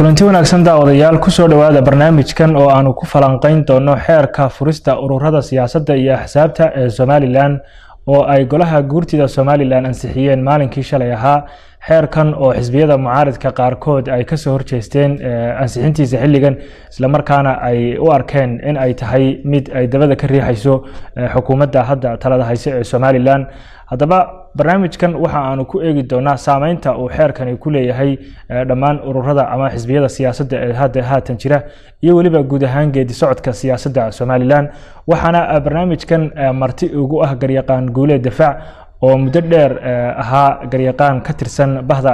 kulanti wanaagsan daawadayaal kusoo dhowaada barnaamijkan oo aanu ku falanqeyn doono xeerka furista ururada siyaasadda iyo axsaabta ee somalilan oo ay golaha guurtida somalilan ansixiyeen maalinkii shalay ahaa xeerkan oo xisbiyada mucaaridka qaarkood ay kasoo horjeesteen ansixintiisa xilligan islamarkaana ay u arkeen in ay tahay mid ay dabada ka riixayso xukuumadda hadda talada hayse ee somalilan haddaba barnaamijkan waxa aanu ku eegi doonaa saameynta uu xeerkani ku leeyahay dhammaan ururada ama xisbiyada siyaasadda ee hadda haatan jira iyo weliba guud ahaan geedi socodka siyaasadda somalilan waxaana barnaamijkan marti ugu ah garyaqaan guule difaac oo muddo dheer ahaa garyaqaan ka tirsan bahda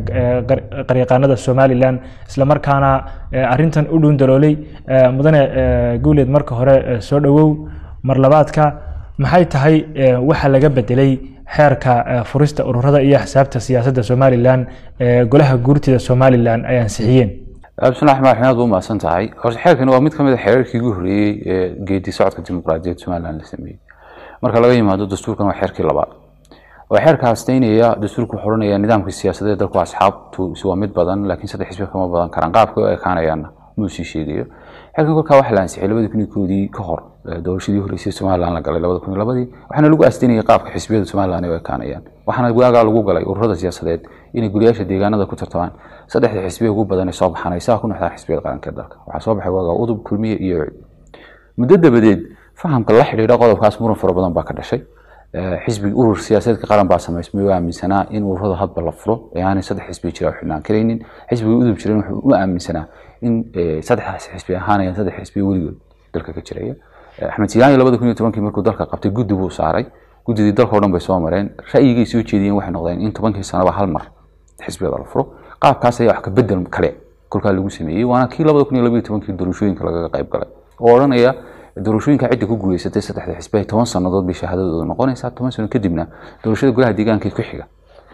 qaryaqaanada somalilan islamarkaana arintan u dhuundaloolay mudane guuleed marka hore soo dhowow marlabaadka maxay tahay waxa laga bedelay xeerka furista ururada iyo axsaabta siyaasadda somalilan ee golaha guurtida somalilan ay ansixiyeen bismillahi raxmaan raxiim aad buu umahadsan tahay horta xeerkani waa mid ka mid a xeerarkii ugu horreeyey ee geedi socodka dimuqraadiyadda somalilan la sameeyey marka laga yimaado dastuurkan waa xeerkii labaad waa xeerka hasteynaya dastuurku wuxuu odhanaya nidaamka siyaasadeed dalku asxaabtu waa mid badan laakiin saddex xisbi kama badan karaan qaabka u ekaanayaanna muu sii sheegayo xeerkan kolkaa waxaa la ansixiyay labadii kun iyo koodii ka hor doorashadii horreysay somalilan la galay labada kun iyo labadii waxaana lagu aasteynayay qaabka xisbiyada somalilan ay u ekaanayaan waxaana waagaa lagu galay ururada siyaasadeed inay guriyaasha deegaanada ku tartamaan saddexda xisbiya ugu badan ee soo baxaan ay saa ku noxdaan xisbiyada qaranka ee dalka waxaa soo baxay waagaa udub kulmiye iyo muddo dabadeed fahamka la xidhiidha qodobkaas muran fara badan baa ka dhashay xisbi urur siyaasadeedka qaran baa samaysmay oo aaminsanaa in ururada hadba la furo ee aanay saddex xisbi jira xidhnaan karaynin xisbiga udub jiran wuxuu u aaminsanaa in saddexdaas xisbi ahaanayaan saddex xisbi weligood dalka ka jiraya axmed silaani labada kun iyo tobankii markuu dalka qabtay guddi buu saaray guddidii dalka o dhan bay soo mareen ra'yigay soo jeediyeen waxay noqdeen in tobankii sanaba hal mar xisbiyada la furo qaabkaas ayaa wax ka bedel kale kolkaa lagu sameeyey waana kii labada kun iyo labaiyo tobankii doorashooyinka lagaga qayb galay oo odhanaya doorashooyinka cidda ku guuleysatay saddexda xisbi ay toban sannadood bay shahaadadooda noqonaysaa toban sano kadibna doorashada golaha deegaanka ku xiga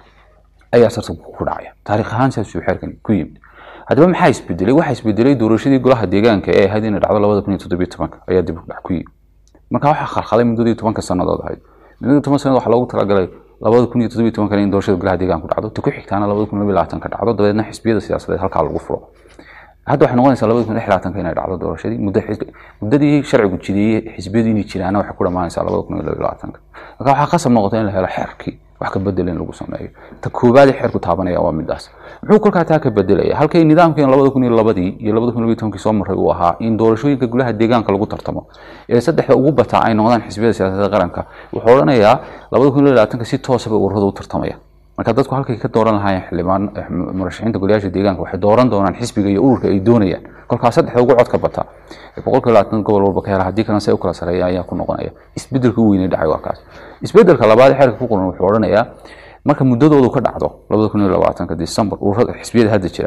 ayaa tartanku ku dhacaya taariikh ahaan saasuu xeerkan ku yimid haddaba maxaa isbedelay waxaa isbedelay doorashadii golaha deegaanka ee ahayd inay dhacdo labada kun iyo toddobiyo tobanka ayaa dib u dhac ku yimid marka waxaa khalkhalay muddadii tobanka sannadood ahayd muddadii toban sannadood waxaa loogu talagalay labada kun iyo toddobiyo tobankan in doorashada golaha deegaanka ku dhacdo ta ku xigtaana labada kun iyo labaatan ka dhacdo dabeedna xisbiyada siyaasadeed halkaa lagu furo hadda waxay noqonaysaa labada kun iyo labaatanka inay dhacdo doorashadii muddadii sharcigu jideeyey xisbiyadu inay jiraana waxay ku dhammaanaysaa labada kun iyo labaatanka marka waxaa qasab noqota in la helo xeerkii wax ka bedel in lagu sameeyo ta koobaadee xeerku taabanaya waa midaas muxuu kolkaa taa ka bedelaya halkay nidaamkeen labada kun iyo labadii iyo labada kun iyo tobankii soo maray uu ahaa in doorashooyinka golaha deegaanka lagu tartamo ee saddexda ugu bataa ay noqdaan xisbiyada siyaasadda qaranka wuxuu odhanayaa labada kun iyo labaatanka si toosaba ururada u tartamaya marka dadku halkay ka dooran lahaayeen xildhibaan murashaxiinta golayaasha deegaanka waxay dooran doonaan xisbiga iyo ururka ay doonayaan kolkaas saddexda ugu codka bata boqolka labaatan gobol walba ka hela haddii kalena say u kala sareeya ayaa ku noqonaya isbedelka u weynay dhacay waa kaas isbedelka labaad xeerka ku qoran wuxuu odhanayaa marka muddadoodu ka dhacdo labada kun iyo labaatanka december ururada xisbiyada hadda jira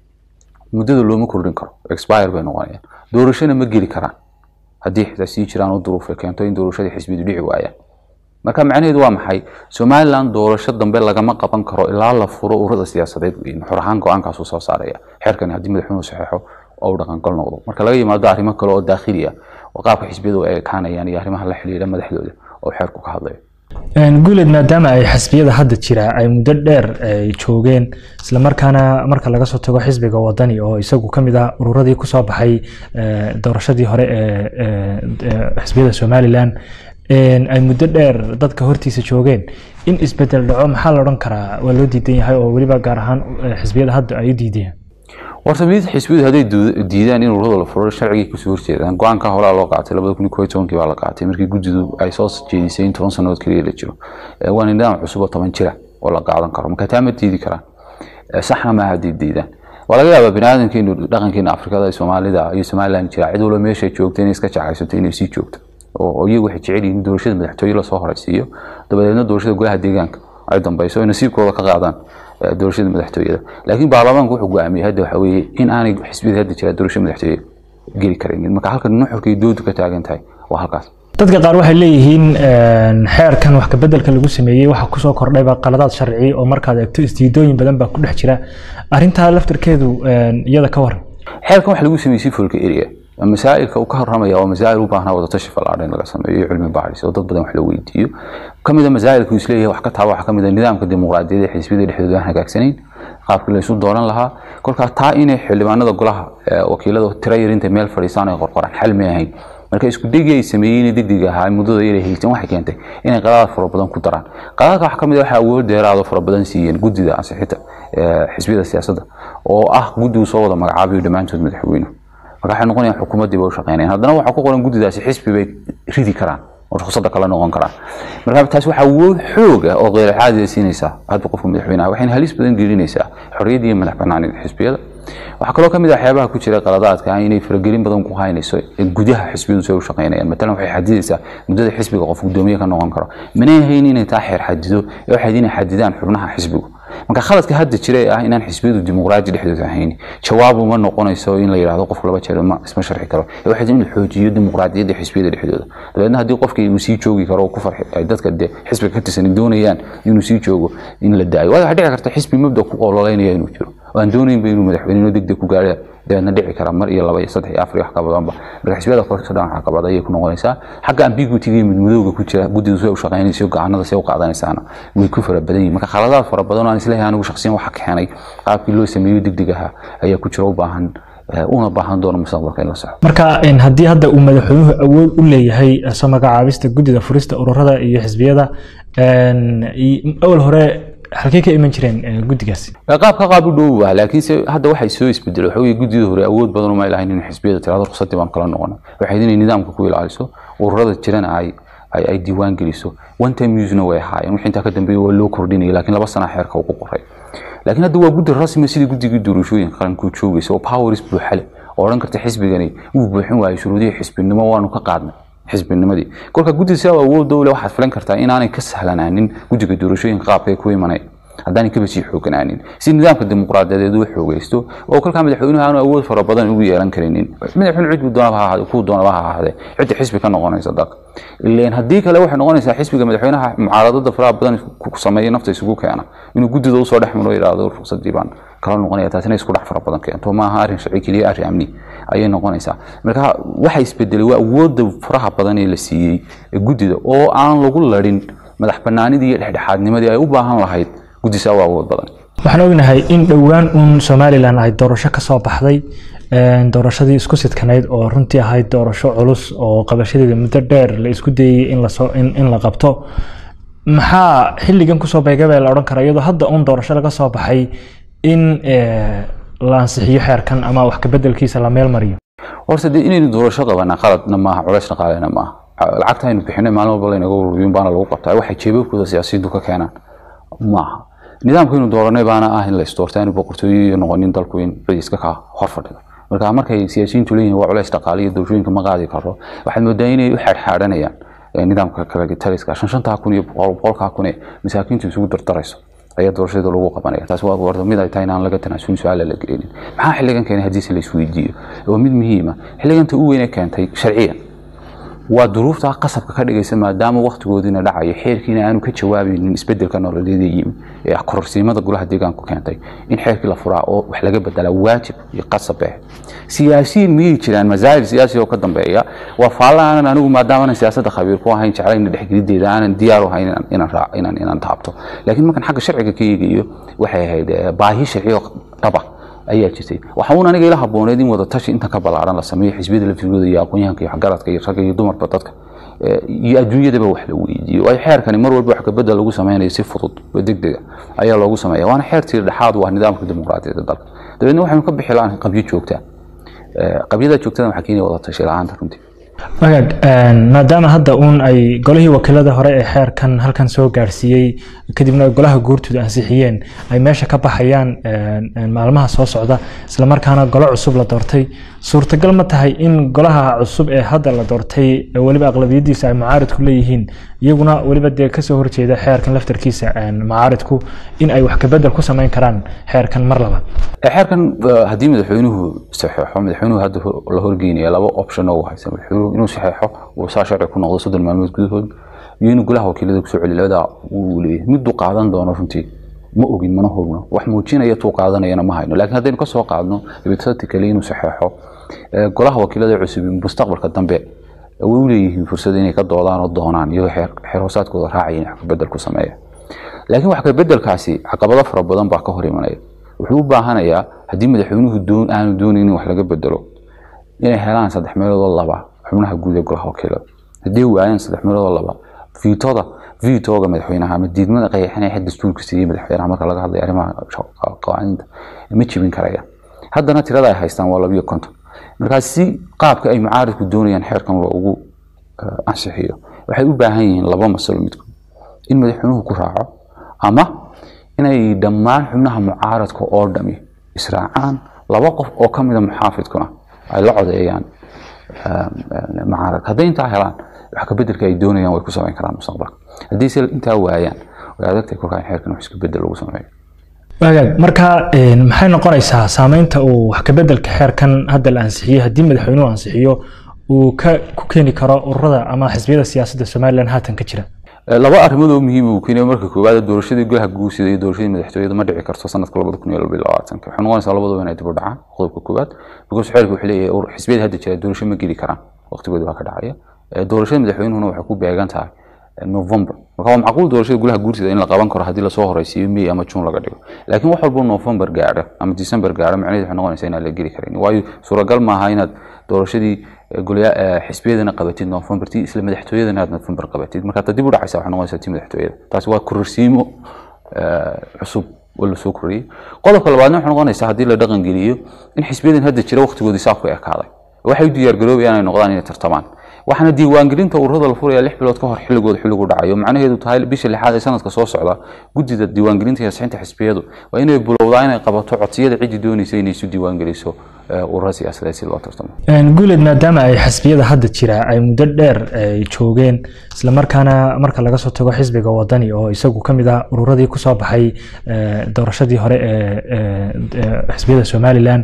muddada looma kordhin karo expire bay noqonayaan doorashona ma geli karaan haddii xitaa sii jiraan oo duruuf ay keento in doorashadii xisbiyadu dhici waayaan marka macnaheedu waa maxay somalilan doorasho dambe lagama qaban karo ilaa la furo ururada siyaasadeed weyn xor ahaan go-aankaasuu soo saaraya xeerkani haddii madaxweynuhu saxeexo oo uu dhaqangal noqdo marka laga yimaado arrimo kale oo daakhili ah oo qaabka xisbiyadu ay ekaanayaan iyo arrimaha la xidhiidha madaxdooda oo xeerku ka hadlayo guuleed maadaama ay xisbiyada hadda jira ay muddo dheer ay joogeen islamarkaana marka laga soo tago xisbiga wadani oo isagu ka mid ah ururadii kusoo baxay doorashadii hore ee xisbiyada somalilan ay muddo dheer dadka hortiisa joogeen in isbedel dhaco maxaa la odhan karaa waa loo diidan yahay oo weliba gaar ahaan xisbiyada hadda ay u diidayaan warta mid xisbiyadu hadday diidaan in ururada la furo sharcigay kusoo horjeedaan go-aanka horaa loo qaatay labada kun iyo koo iyo tobankii baa la qaatay markii guddidu ay soo jeedisay in toban sannadood keliya la jiro waana nidaam cusub oo toban jira oo la qaadan karo marka taa ma diidi karaan saxna maaha hadday diidaan waa laga yaabaa biniaadankeenu dhaqankeena afrikada soomaalida iyo somaliland jira cid walba meeshay joogta inay iska jacaysato inay sii joogto oo iyagu waxay jecel yihiin doorashada madaxtooye lasoo horeysiiyo dabadeedna doorashada golaha deegaanka ay dambeyso ay nasiibkooda ka qaadaan doorashada madaxtooyada laakiin baarlamaanku wuxuu go-aamiyey hadda waxa weeye in aanay xisbiyada hadda jira doorashada madaxtooye geli karaynin marka halka nuxurka iyo doodu ka taagan tahay waa halkaas dadka qaar waxay leeyihiin xeerkan wax kabedelka lagu sameeyey waxaa kusoo kordhayba qaladaad sharci oo markaad eegto isdiidooyin badan baa ku dhex jira arintaa laftirkeedu iyada ka waran xeerkan waxa lagu sameeyey folka area masaa'ilka uu ka horamaya waa masaa'il u baahnaa wadatashi fallaadha in laga sameeyo iyo cilmi baaris oo dad badan wax la weydiiyo kamid a masaa'ilka uu isleeyahay wax ka taaba waxaa kamid a nidaamka dimuqraadiyadda ee xisbiyada dhexdooda aan hagaagsanayn qaabkii laysu dooran lahaa kolkaa taa inay xildhibaanada golaha wakiilada tira yarinta meel fadhiisaan ay qorqoraan xal may ahayn marka isku degi ay sameeyeen degdeg ahaa muddada yar haysan waxay keentay inay qadaad fara badan ku daraan qadaadka waxa kamid ah waxa awood dheeraad oo fara badan siiyeen guddida ansixinta xisbiyada siyaasadda oo ah guddigu soo wada magacaabayo dhammaantood madaxweynuhu marka waxay noqonayaan xukuumaddii bay u shaqeynayaan haddana waxaa ku qoran guddidaasi xisbi bay ridi karaan oo ruqsadda kala noqon karaan marka taas waxaa awood xoog ah oo qeyr caadi siinaysaa hadba qofka madaxweynaha waxayna halis badan gelinaysaa xorriyadda iyo madax bannaanida xisbiyada waxaa kaloo kamid ah waxyaabaha ku jira qaladaadka ah inay faragelin badan ku haynayso gudaha xisbiyadu si ay u shaqeynayaan matalan waxay xadidaysaa muddada xisbiga qof gudoomiye ka noqon karo manay ahayn inay taa xeer xadido ee waxay inay xadidaan xubnaha xisbigu marka khaladka hadda jira ee ah inaan xisbiyadu dimuqraadi dhexdooda ahayn jawaab uma noqonayso in la yidhaahdo qofku laba jeer ma isma sharxi karo ee waxay in la xoojiyo dimuqraadiyadda xisbiyada dhexdooda dabeedna haddii qofkii uu sii joogi karo oo ku farxi ay dadka dee xisbiga ka tirsan doonayaan inuu sii joogo in la daayo waayo waxaa dhici karta xisbi mabda ku ololeynaya inuu jiro oo aan doonaynba inuu madaxweynenimo degdeg ku gaadha dabeedna dhici kara mar iyo laba iyo saddex iyo afar iyo wax ka badanba marka xisbiyada korkasa dhan waxaa qabad ayay ku noqonaysaa xagga ambiguity iyo midmadowga ku jira guddidu si ay u shaqaynayso go'aanada si ay u qaadanaysaana way ku fara badan yihin marka khaladaad fara badan oo aan isleeyahay anigu shakhsiyan waxa keenay qaabkii loo sameeyo degdeg ahaa ayaa ku jira u baahan una baahan doono mustaqbalka in la soco marka haddii hadda uu madaxweynuhu awood u leeyahay soo magacaabista guddida furista ururada iyo xisbiyada awal hore halkey ka iman jireen guddigaasi qaabka qaab u dhow ah laakiinse hadda waxay soo isbedelay waxa weye guddida hore awood badan uma lahayn in xisbiyada tirado ruqsadii baan kala noqonay waxay inay nidaamka ku ilaaliso ururada jirana ay ay diiwaan geliso one time usena way ahaayeen wixii intaa ka dambeeyay waa loo kordhinayay laakiin laba sana xeerka ugu qoray laakiin hadda waa guddi rasmi sidii guddigii doorashooyinka qaranku joogaysa oo powers buuxale oo odhan karta xisbigani wuu buuxin waayay shuruudihii xisbinimo waanu ka qaadnay xisbinimadii kolka guddiga sidaa awood dowle waxaad filan kartaa inaanay ka sahlanaanin guddiga doorashooyinka qaabka ay ku imanay haddaanay kaba sii xooganaanin si nidaamka dimuqraadiyadeed uu xoogaysto oo kolkaa madaxweynuhu aanu awood fara badan ugu yeelan karinin madaxweyne cid doonaba ha ahaade kuu doonaba ha ahaade cidda xisbi ka noqonaysa dalka ileen haddii kale waxay noqonaysaa xisbiga madaxweynaha mucaaradada faraha badan ku sameeya nafta isugu keena inuu guddida usoo dhex maro yidhaahdo ruqsadii baan kala noqonaya taasina isku dhex fara badan keento maaha arrin sharci keliya arrin amni ayay noqonaysaa marka waxa isbedelay waa awoodda faraha badan ee la siiyey guddida oo aan lagu ladhin madax banaanidii iyo dhexdhexaadnimadii ay u baahan lahayd guddisa waa awood badan waxaan ognahay in dhowaan uun somalilan ay doorasho ka soo baxday doorashadii isku sidkanayd oo runtii ahayd doorasho culus oo qabashadeeda muddo dheer la isku dayey in lasoo in la qabto maxaa xilligan kusoo beegabee la odhan kara iyadoo hadda uun doorasho laga soo baxay in la ansixiyo xeerkan ama wax kabedelkiisa la meel mariyo horta dee inaynu doorasho qabanaa qaladna maaha culays dhaqaalena maaha lacagta aynu bixinay maalin walba laynaga ururiyun baana lagu qabtaa waxay jeebabkooda siyaasiyaddu ka keenaan maaha nidaamkaynu dooranay baana ah in la isdoorta aanu boqortooyo noqonin dalku in raiiska ka hor fadhido marka markay siyaasiyiintu leeyihin waa culays dhaqaale iyo doorashooyinka ma qaadi karo waxaad moodaa inay u xaadxaadhanayaan nidaamka kaletaliska shan shantaa kun iyo boqolkaa kun ee masaakiintu isugu dardarayso ayaa doorashada lagu qabanaya taas waa warda mid ay tahay inaan laga tanaasulin su-aala la gelinin maxaa xilligan keenay haddiise la isweydiiyo waa mid muhiima xilliganta u weyne keentay sharciyan waa duruufta qasabka ka dhigaysa maadaama waktigoodiina dhacayo xeerkiina aanu ka jawaabaynin isbedelka nololeeda yimi ee kororsiimada golaha deegaanku keentay in xeerkii la furaa oo wax laga bedelaa waajib iyo qasab eh siyaasiyiin miyay jiraan masaa'il siyaasi oo ka dambeeya waa faalla aanan anigu maadaama siyaasadda khabiir ku ahayn jeclayna dhexgelideeda aanan diyaar u ahayn inaan inaan taabto laakiin markaan xagga sharciga ka eegayo waxay ahayd baahi sharci oo dhaba ayaa jirtay waxa uun aniga ila habooneed in wada tashi inta ka ballaaran la sameeyo xisbiyada laftigooda iyo aqoonyahanka iyo waxgaradka iyo ragga iyo dumarba dadka iyo adduunyadaba wax la weydiiyo waayo xeerkani mar walba wax kabedel lagu sameynayo si fudud oo degdega ayaa loogu sameeya waana xeer tiir dhexaad waa nidaamka dimuqraadiyadda dalka dabeedna waxaynu ka bixi lahaan qabyo joogtaa qabyada joogtada waxaa keenaya wada tashi la-aanta runtii wagaag maadaama hadda uun ay golihii wakiilada hore ee xeerkan halkan soo gaarsiiyey kadibna golaha guurtooda ansixiyeen ay meesha ka baxayaan maalmaha soo socda islamarkaana golo cusub la doortay suurtagal ma tahay in golaha cusub ee hadda la doortay weliba aqlabiyadiisa ay mucaaridku leeyihiin iyaguna weliba dee kasoo horjeeda xeerkan laftarkiisa mucaaridku in ay wax kabedel ku sameyn karaan xeerkan mar labaad xeerkan haddii madaxweynuhu saxeexo madaxweynuhu hadda la horgeynaya laba option oo haysa madaxweynuhu inuu saxeexo uu saa sharci ku noqdo soddon maalmood gudahood iyo inuu golaha wakiilada kusoo celiyo labadaa uu leeyahay miduu qaadan doono runtii ma ogin mana hogno wax muujinaya tuu qaadanayana ma hayno laakiin haddaynu kasoo qaadno hypothetically inuu saxeexo golaha wakiilada cusub mustaqbalka dambe way u leeyihiin fursad inay ka doodaan oo doonaan iyagoo xeer hoosaadkooda raacaya in wax kabedel ku sameeya laakiin wax kabedelkaasi caqabado fara badan baa ka hor imanaya wuxuu u baahanayaa haddii madaxweynuhu doon aanu doonaynin wax laga bedelo inay helaan saddex meeloodoo laba xubnaha guud ee golaha wakiilada haddii waayaan saddex meeloodoo laba viitoda viitoga madaxweynaha ama diidmada qayaxinaya xid dastuurka siiyey madaxweynaha marka laga hadlayo arrimaha qawaaniinta ma jibin karaya haddana tirada ay haystaan waa labiyo konton markaa si qaabka ay mucaaridku doonayaan xeerkan loogu ansixiyo waxay u baahan yihiin laba masalo midkood in madaxweynuhu ku raaco ama inay dhammaan xubnaha mucaaradka oo dhami israacaan laba qof oo ka mida muxaafidkuna ay la codeeyaan mucaaradka hadday intaa helaan wax ka bedelka ay doonayaan way ku samayn karaan mustaqbalka haddii se intaa waayaan way adagtahay kolkaa in xeerkan wax iska bedel lagu sameeyo waagaag marka maxay noqonaysaa saameynta uu wax kabedelka xeerkan hadda la ansixiyey haddii madaxweynuhu ansixiyo uu ka ku keeni karo ururada ama xisbiyada siyaasadda somalilan haatan ka jira laba arrimood oo muhiim uu keenayo marka koowaad doorashadii golaha guursida iyo doorashadii madaxtooyada ma dhici karto sanadka labada kun iyo laba iyo labaatanka waxay noqonaysaa labaduba inay dib u dhacaan qodobka koowaad because xeerka wuxuu leeyahay xisbiyada hadda jira doorasho ma geli karaan waqtigooda baa ka dhacaya doorashada madaxweynuhuna waxay ku beegan tahay november marka waa macquul doorashada golaha guursida in la qaban karo haddii lasoo horeysiiyo may ama june laga dhigo laakiin wax walbo november gaadha ama december gaadha macnaheedu waxay noqonaysaa inaan la geli karin waayo suuragal maaha inaad doorashadii xisbiyadana qabatid november tii isla madaxtooyadana aad november qabatid marka hadda dib u dhacaysa waxay noqonaysaa tii madaxtooyada taasi waa kororsiimo cusub oo lasoo koriyey qodobka labaadna waxay noqonaysaa haddii la dhaqan geliyo in xisbiyadan hadda jira waqtigoodii saa ku ekaaday waxay u diyaargaroobayaan inay noqdaan inay tartamaan waxaana diiwaangelinta ururada la furaya lix bilood ka hor xilligooda xilligu dhacayo macnaheedu tahay bisha lixaad ee sanadka soo socda guddida diiwaangelinta iyo ansixinta xisbiyadu waa inay bilowdaa inay qabato codsiyada ciddii doonaysa inay isu diiwaangeliso urura siyaasadeed si loo tartamo guuleed maadaama ay xisbiyada hadda jira ay muddo dheer ay joogeen islamarkaana marka laga soo tago xisbiga wadani oo isagu ka mid ah ururadii kusoo baxay doorashadii hore ee xisbiyada somalilan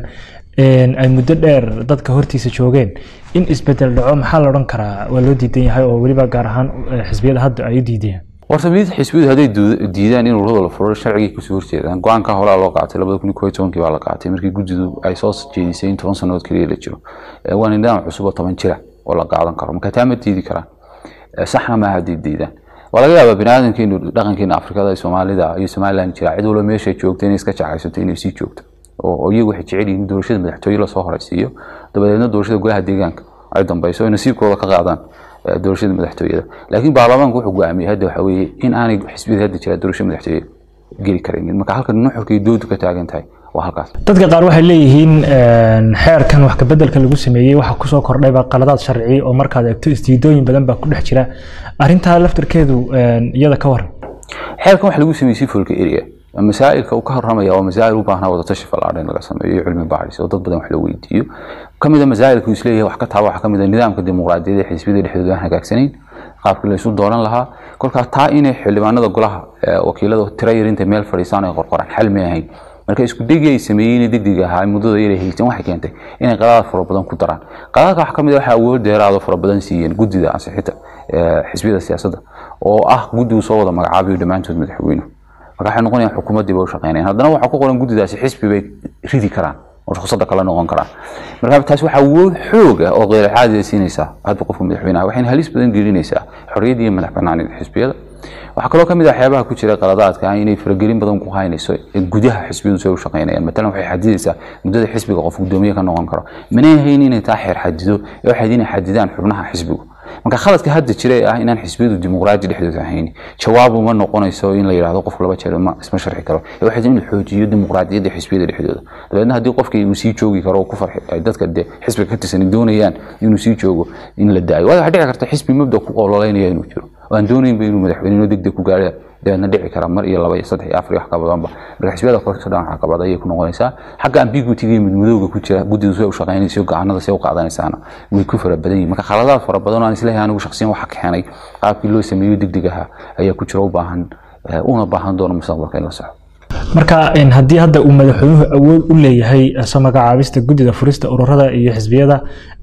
ay muddo dheer dadka hortiisa joogeen in isbedel dhaco maxaa la odhan karaa waa loo diidan yahay oo weliba gaar ahaan xisbiyada hadda ay u diideen horta mid xisbiyadu hadday diidaan in ururada la furo sharcigay kasoo horjeedaan go-aanka horaa loo qaatay labada kun iyo tobankii baa la qaatay markii guddidu ay soo jeedisay in toban sannadood keliya la jiro waa nidaam cusub oo toban jira oo la qaadan karo marka taa ma diidi karaan saxna maaha hadday diidaan waa laga yaabaa biniaadankeenu dhaqankeena afrikada ee soomaalida iyo somaliland jira cid walba meeshay joogto inay iska jacaysato inay sii joogto oo iyagu waxay jecel yihiin doorashada madaxtooye lasoo horeysiiyo dabadeedna doorashada golaha deegaanka ay dambeyso ay nasiibkooda ka qaadaan doorashada madaxtooyada laakiin baarlamaanku wuxuu go-aamiyey hadda waxa weeye in aanay xisbiyada hadda jira doorasho madaxtooye geli karaynin marka halka nuxurka iyo doodu ka taagan tahay waa halkaas dadka qaar waxay leeyihiin xeerkan wax kabedelka lagu sameeyey waxa kusoo kordhayba qaladaad sharci oo markaad eegto isdiidooyin badan baa ku dhex jira arrintaa laftarkeedu iyada ka waran xeerkan waxa lagu sameeyey sifolka area masaa'ilka uu ka horamaya waa masaa'il u baahnaa wadatashi fallaadha in laga sameeyo iyo cilmi baadhis oo dad badan wax la weydiiyo ka mid a masaa'ilka uu isleeyahay wax ka taaba waxaa ka mid a nidaamka dimuqraadiyadda ee xisbiyada dhexdooda aan hagaagsanayn qaabkii la isu dooran lahaa kolkaa taa inay xildhibaanada golaha wakiilada tira yarinta meel fadhiisaan ay qorqoraan xal may ahayn marka isku degi ay sameeyeen degdeg ahaa muddada yar haysan waxay keentay inay qadaad fara badan ku daraan qadaadka waxaa ka mid a waxaa awood dheeraado fara badan siiyeen guddida ansixinta xisbiyada siyaasadda oo ah guddigu soo wada magacaabayo dhammaantood madaxweynuhu marka waxay noqonayaan xukuumaddii bay u shaqeynayaan haddana waxaa ku qoran guddidaasi xisbi bay ridi karaan oo ruqsadda kala noqon karaan marka taasi waxaa awood xoog ah oo qeyr caadi siinaysaa hadba qofka madaxweynaha waxayna halis badan gelinaysaa xorriyadda iyo madax banaanida xisbiyada waxaa kaloo ka mid ah waxyaabaha ku jira qaladaadka ah inay faragelin badan ku haynayso gudaha xisbiyadu si ay u shaqeynayaan matalan waxay xadidaysaa muddada xisbiga qof gudoomiye ka noqon karo manay hayn inay taa xeer xadido ee waxay inay xadidaan xubnaha xisbigu marka khaladka hadda jira ee ah inaan xisbiyadu dimuqraadi dhexdooda ahayn jawaab uma noqonayso in la yidhaahdo qofku laba jeer ma isma sharxi karo ee waxay in la xoojiyo dimuqraadiyadda xisbiyada dhexdooda dabeedna haddii qofkii uu sii joogi karo oo ku farxi ay dadka dee xisbiga ka tirsan doonayaan inuu sii joogo in la daayo waayo waxaa dhici karta xisbi mabda ku ololeynaya inuu jiro aan doonaynba inuu madaxweynenimo degdeg ku gaara dabeedna dhici kara mar iyo laba iyo saddex iyo afar iyo wax ka badanba marka xisbiyada korkasa dhan waxaa qabada ayay ku noqonaysaa xagga ambiguitiga iyo midmadowga ku jira guddidu say u shaqaynaysa go-aanada say u qaadanaysaana way ku fara badan yihin marka khaladaad fara badan oo aan isleeyahay anigu shaksiyan waxa keenay qaabkii loo sameeyo degdeg ahaa ayaa ku jira u baahan una baahan doono mustaqbalka in la saxo marka haddii hadda uu madaxweynuhu awood u leeyahay soo magacaabista guddida furista ururada iyo xisbiyada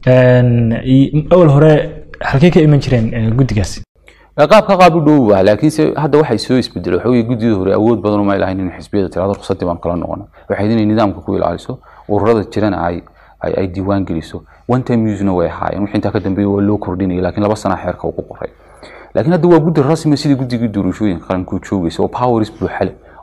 awal hore halkey ka iman jireen guddigaasi qaabka qaab u dhow ah laakiinse hadda waxay soo isbedelay waxa weye guddida hore awood badan uma lahayn in xisbiyada tirado ruqsadii baan kala noqon waxay inay nidaamka ku ilaaliso ururada jirana ay ay diiwaan geliso one time usena way ahaayeen wixii intaa ka dambeeya waa loo kordhinaya laakiin laba sana xeerka ugu qoray laakiin hadda waa guddi rasmi sidii guddigii doorashooyinka qaranku joogaysa oo powers buuxale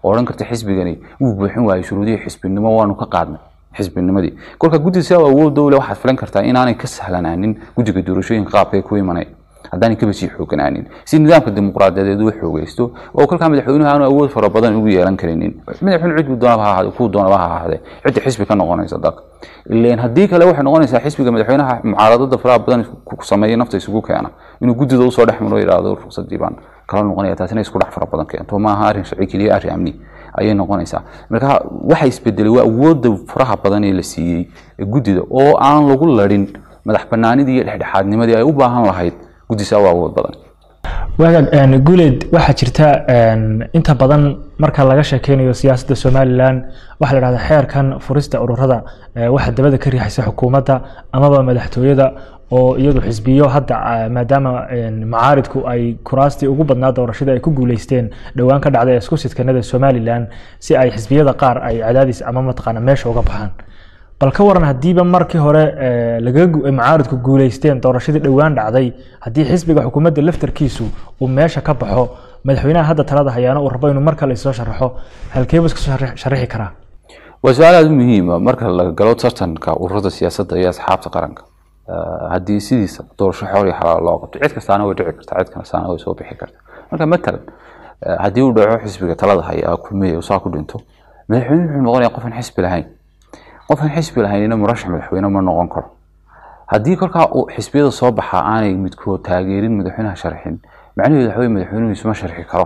oo odhan karta xisbigani wuu buuxin waayey shuruudihii xisbinimo waanu ka qaadnay xisbinimadii kolka guddiga si awood dowle waxaad filan kartaa inaanay ka sahlanaanin guddiga doorashooyinka qaabka ee ku imanaya haddaanay kaba sii xooganaanin si nidaamka dimuqraadiyadeed uu xoogaysto oo kolkaa madaxweynuhu aanu awood fara badan ugu yeelan karinin madaxweyne cid doonaba ha ahaade kuu doonaba ha ahaade cidda xisbi ka noqonaysa dalka ileen haddii kale waxay noqonaysaa xisbiga madaxweynaha mucaaradada faraha badan ku sameeya nafta isugu keena inuu guddida usoo dhex maro yidhaahdo ruqsadii baan kala noqonaya taasina isku dhex fara badan keento maaha arrin sharci keliya arrin amni ayay noqonaysaa marka waxa isbedelay waa awoodda faraha badan ee la siiyey guddida oo aan lagu larin madax banaanidii iyo dhexdhexaadnimadii ay u baahan lahayd guddisa waa awood badan waagaag guuleed waxaa jirta inta badan marka laga sheekeynayo siyaasadda somalilan waxaa la dhahdaa xeerkan furista ururada waxaa dabada ka riixaysa xukuumadda amaba madaxtooyada oo iyadu xisbiyo hadda maadaama macaaridku ay kuraastii ugu badnaa doorashada ay ku guuleysteen dhowaan ka dhacday isku sidkanada somalilan si ay xisbiyada qaar ay cadaadis ama mataqaana meesha uga baxaan bal ka waran haddiiba markii hore macaaridku guuleysteen doorashadii dhowaan dhacday haddii xisbiga xukuumadda laftarkiisu uu meesha ka baxo madaxweynaha hadda talada hayaana uu rabo inuu mar kale isoo sharaxo halkeebu iska soo sharaxi karaa waa su-aal aada u muhiima marka la galo tartanka ururada siyaasadda iyo asxaabta qaranka haddii sidiisa doorasho xoor iyo xalaal loo qabto cid kastaana way dhici kartaa cid kastaana way soo bixi kartaa marka matalan haddii uu dhaco xisbiga talada haya kulmiya saa ku dhinto madaxweyne wuxuu noqonaya qofan xisbi lahayn qofan xisbi lahaynina murashax madaxweyne ma noqon karo haddii kolkaa xisbiyada soo baxa aanay midkood taageerin madaxweynaha sharxin macnaheedu waxa wey madaxweynuhu isma sharxi karo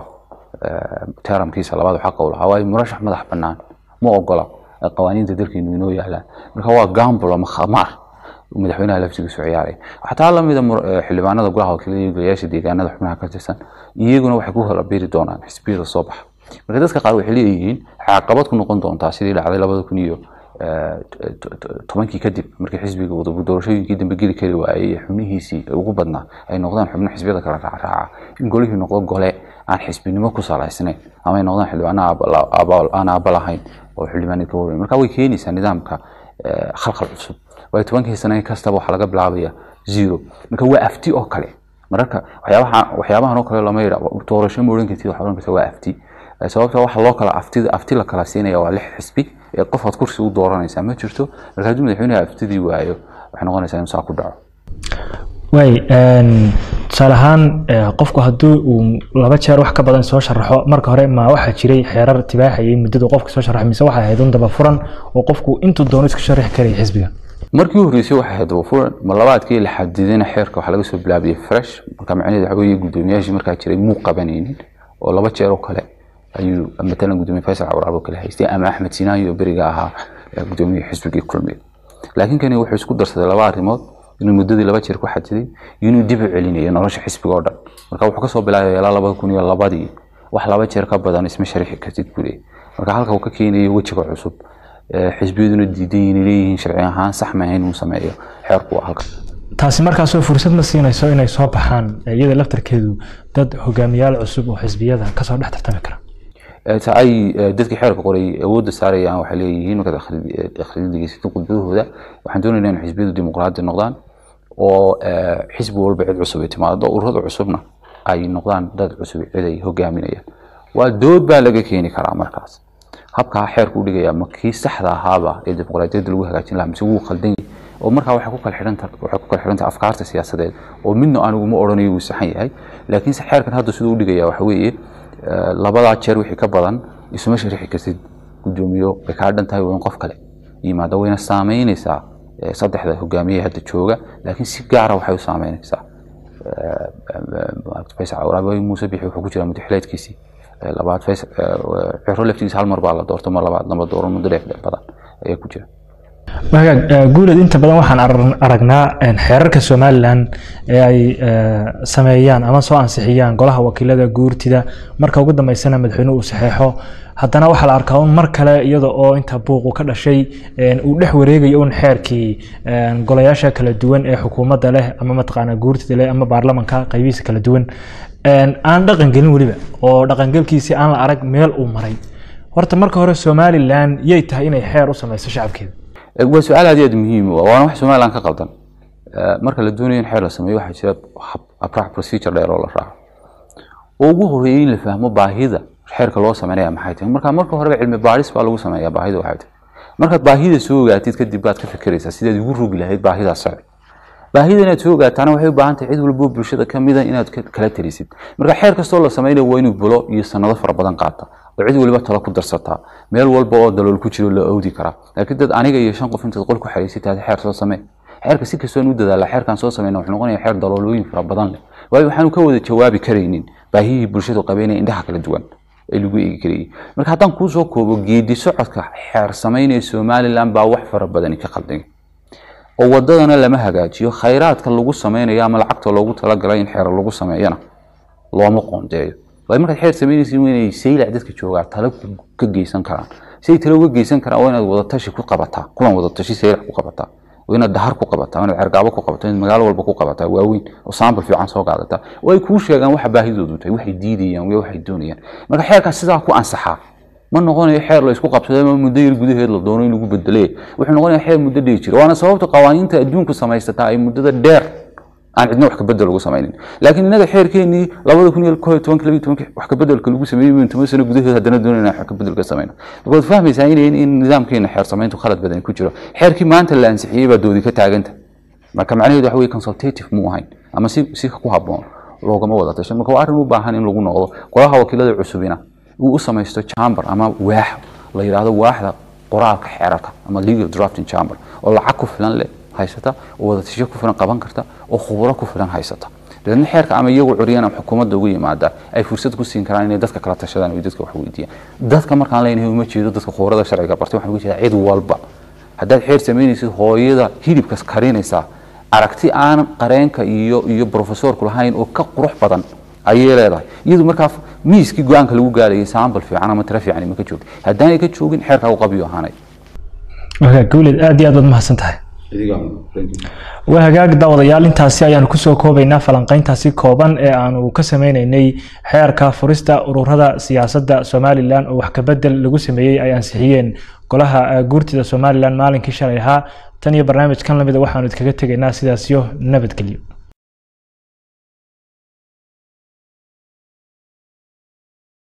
teramkiisa labaad xaqa u lahaa waayo murashax madax bannaan ma ogola qawaaniinta dalkeenu inoo yaalaan marka waa gambul ama khamaar madaxweynaha laftigiisu ciyaaray xataa lamida xildhibaanada golaha wakiilada iyo golayaasha deegaanada xubnaha ka tirsan iyaguna waxay ku kala biri doonaan xisbiyada soo baxa marka dadka qaar waxay leeyihiin caqabad ku noqon doontaa sidii dhacday labada kun iyo tobankii kadib markii xisbiga doorashooyinkii dambe geli kari waayey xubnihiisii ugu badnaa ay noqdaan xubno xisbiyada kala raacraaca in golihii noqdo gole aan xisbinimo ku salaysnayn ama ay noqdaan xildhibaano aan aaba lahayn oo xildhibaanid ka warweyn marka way keenaysaa nidaamka khalkhal cusub waayo tobankii sane kastaba waxaa laga bilaabaya zero marka waa afti oo kale mararka waxyaabahan oo kale lama yidha doorasho ma odhan kartid waxa odhan karta waa afti sababta waxa loo kala aftida afti la kala siinaya waa lix xisbi ee qofaad kursi u dooranaysaa ma jirto marka haddii madaxweynaha aftidii waayo waxay noqonaysaa in saa ku dhaco waay tusaale ahaan qofku haddii uu laba jeer wax ka badan soo sharaxo marka hore ma waxaa jiray xeerar tibaaxayay muddadu qofka soo sharaxo mise waxay ahayd un daba furan oo qofku intuu doono iska sharaxi karaya xisbiga markii u horreysay waxay ahayd daba furan ma labaadkii la xadidina xeerka waxaa laga soo bilaabiyey fresh marka macnaheedu waxa weeye guddoomiyaashii markaa jiray muu qabanaynin oo laba jeer oo kale ayuu matalan gudoomiye faysal cawraab oo kale haystay ama axmed sinaayo oo beriga ahaa gudoomiye xisbigii kulmiye laakiin kani wuxuu isku darsaday laba arrimood inuu muddadii laba jeer ku xadiday iyo inuu dib u celinayo nolosha xisbiga oo dhan marka wuxuu kasoo bilaabaya ilaa labada kun iyo labadii wax laba jeer ka badan isma sharixi kartid buu leeyahy marka halka uu ka keenayo wejiga cusub xisbiyaduna diidan inay leeyihiin sharci ahaan sax ma ahayn inuu sameeyo xeerku waa halka taasi markaasoo fursad ma siinayso inay soo baxaan iyada laftarkeedu dad hogaamiyaal cusub oo xisbiyada kasoo dhex tartami kara ta ay dadkii xeerka qoray awoodda saarayaan waxay leeyihiin markaad akhridigeysatid khudbadahooda waxaan doonaynaa in xisbiyadu dimuqraadi noqdaan oo xisbi walba cid cusub ay timaado ururada cusubna ay noqdaan dad cusub cid ay hogaaminayaan waa dood baa laga keeni karaa markaas habkaa xeerku u dhigaya ma kii saxda ahaaba ee dimuqraadiyadda lagu hagaajin lahaa mise wuu khaldan yahay oo markaa waxay ku kala xidhanta waxay ku kala xidhanta afkaarta siyaasadeed oo midna anigu ma odhanayo wuu saxan yahay laakiinse xeerkan hadda siduu u dhigaya waxa weeye labadaa jeer wixii ka badan isuma sharixi kartid guddoomiyo way kaa dhan tahay waa in qof kale yimaado wayna saameynaysaa saddexda hogaamiye hadda jooga laakiin si gaara waxay u saameynaysaa faysal cawraabi muuse bixi wuxuu ku jiraa mudaxileedkiisii labaad faysal ciro laftigiisa hal mar baa la doorto mar labaad lama dooran muddo dheer badan ayaa ku jira wagaag guuled inta badan waxaan aragnaa xeerarka somalilan ee ay sameeyaan ama soo ansixiyaan golaha wakiilada guurtida marka ugu dambeysana madaxweyne uu saxeexo haddana waxaa la arkaa un mar kale iyada oo inta buuqu ka dhashay uu dhex wareegayo un xeerkii golayaasha kala duwan ee xukuumadda leh ama mataqaana guurtida leh ama baarlamanka qaybihiisa kala duwan aan dhaqangelin weliba oo dhaqangelkiisii aan la arag meel uu maray horta marka hore somalilan yay tahay inay xeer u sameyso shacabkeeda waa su-aal aad iyo aad muhiim u ah waana wax somaliland ka qaldan marka la doonayo in xeer la sameeyo waxaa jira abraac procedure dheer oo la raaco oo ugu horeeyay in la fahmo baahida xeerka loo sameynaya maxay tahay marka marka horeba cilmi baadhis baa lagu sameeyaa baahida waxay tahay markaad baahida soo ogaatid kadib baad ka fikiraysaa sidaad ugu rogi lahayd baahidaas sharci baahida inaad soo ogaataana waxay u baahan tahay cid walbo bulshada ka mida inaad kala talisid marka xeer kastoo la sameynayo waa inuu bulo iyo sanado fara badan qaata oo cid waliba talo ku darsataa meel walba oo dalool ku jiro la awdi karaa laakiin dad aniga iyo shan qof intaad qol ku xariisitaad xeer soo samee xeerka si kastoon u dadaala xeerkan soo sameyna wuxuu noqonaya xeer daloolooyin fara badan leh waayo waxaanu ka wada jawaabi karaynin baahihii bulshadu qabeynaya indhaha kala duwan ee lagu eegi karayay marka haddaan kuu soo koobo geedi socodka xeer sameynaya somaliland baa wax fara badani ka qaldanya oo wadadana lama hagaajiyo khayraadka lagu sameynayo ama lacagta loogu talagalay in xeer lagu sameeyana looma qoondeeyo waayo markaad xeer sameynaysa waa inay saylac dadka joogaa talo ka geysan karaan si ay talo uga geysan karaan waa inaad wadatashi ku qabataa kulan wadatashi saylac ku qabataa waa inaad dahar ku qabataa waa inaad cergaabo ku qabataa inaad magaalo walba ku qabataa waaweyn oo saambal fiican soo qaadataa oo ay kuu sheegaan waxa baahidoodu tahay waxay diidayaan iyo waxay doonayaan marka xeerkaas sidaa ku ansaxaa ma noqonayo xeer la isku qabsaday ama muddo yar gudaheed la doono in lagu bedele wuxuu noqonaya xeer muddo dhigi jira waana sababta qawaaniinta adduunku samaysataa ay muddada dheer aan cidna wax kabedel lagu samaynin laakiin inaga xeerkeenii labada kun iyo koo iyo tobanka labiyo tobanka wax kabedelka lagu sameeyey min toban sano gudaheed haddana doonayna wax kabedel ka samayno marka waad fahmaysaa in in nidaamkeena xeer samayntu khalad badan ku jiro xeerkii maanta la ansixiyey baa doodi ka taaganta marka macnaheedu waxa weye consultative muu ahayn ama si si ku habboon loogama wada tashan marka waa arrin u baahan in lagu noqdo golaha wakiilada cusubina uu u samaysto chamber ama waax la yidhaahdo waaxda qoraalka xeerarka ama legal drafting chamber oo lacag ku filan leh haysata oo wadatasho ku filan qaban karta oo khuburo ku filan haysata dabeedna xeerka ama iyagu curiyaan ama xukuumadda ugu yimaada ay fursad ku siin karaan inay dadka kala tashadaan iyo dadka wax weydiiyaan dadka markaan leenahay uma jeedo dadka khubarada sharciga bartay waxaan uga jeedaa cid walba haddaad xeer samaynaysid hooyada hilibkas karinaysaa aragti aan qareenka iyo iyo profesorku lahayn oo ka qurux badan ayay leedahay iyadu markaa miiskii go-aanka lagu gaarayay saambal fiican ama tira fiican ma ka joogin haddaanay ka joogin xeerkaa u qabiyo ahaanay gawled aad iyo aad baad mahadsan tahay waa hagaag daawadayaal intaasi ayaanu kusoo koobaynaa falanqeyntaasi kooban ee aanu ka sameyneynay xeerka furista ururada siyaasadda somalilan oo wax kabedel lagu sameeyey ay ansixiyeen golaha guurtida somalilan maalinkii shalay ahaa tan iyo barnaamijkan lamida waxaanu idkaga tegaynaa sidaasyo nabadgelyo